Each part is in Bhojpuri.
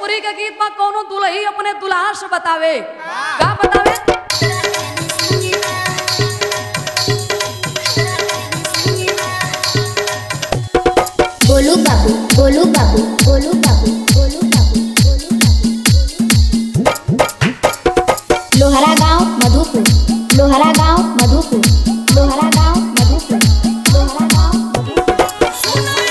भोजपुरी के गीत में कोनो दुल्ही अपने दुल्हा से बतावे का बतावे गोलू बाबू गोलू बाबू गोलू बाबू गोलू बाबू गोलू बाबू लोहरा गांव मधुपुर लोहरा गांव मधुपुर लोहरा गांव मधुपुर लोहरा गांव मधुपुर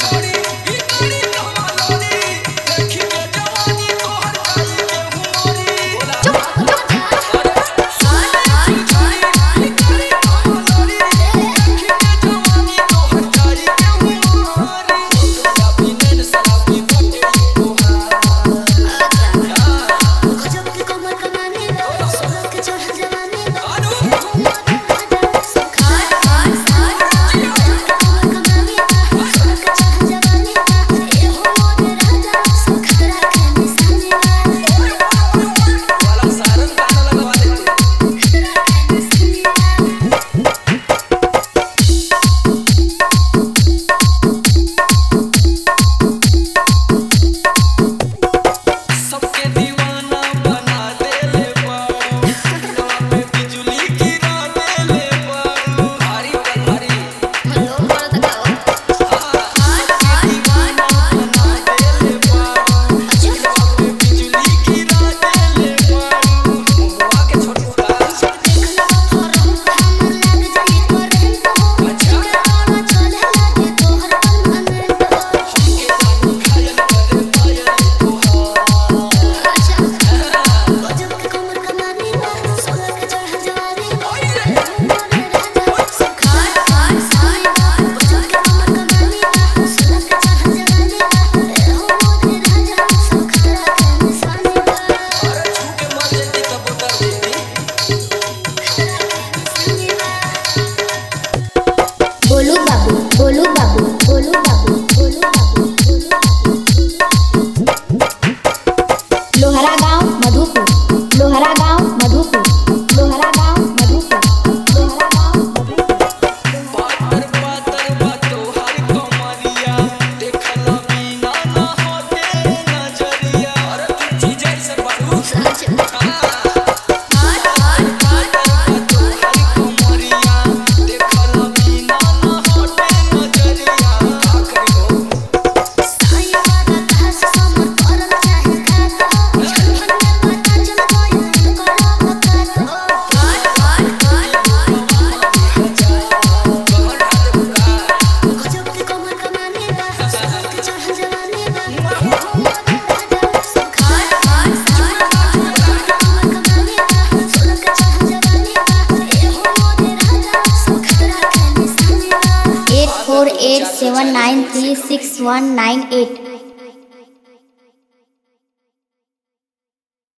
सबके दीवाना बना देले बारू पे बिजली गिरा देले बारू भारी भारी दीवाना बना देले बारू पे बिजली गिरा देले बारू मुआ के छोटू का घायल करे पायल अरे छू के मर जेती तब उतर देती गोलू बाबू गोलू बाबू गोलू बाबू गोलू बाबू गोलू बाबू लोहरा गांव मधुपुर लोहरा गांव मधुपुर लोहरा गांव मधुपुर लोहरा गांव मधुपुर पातर पातर बातो हर कमरिया देखला बिना ना होते नजरिया अरे तू चीज ऐसे बारू देखला बिना ना होते नजरिया आखरी हो कहर खाते बुका eight four eight seven nine three six one nine at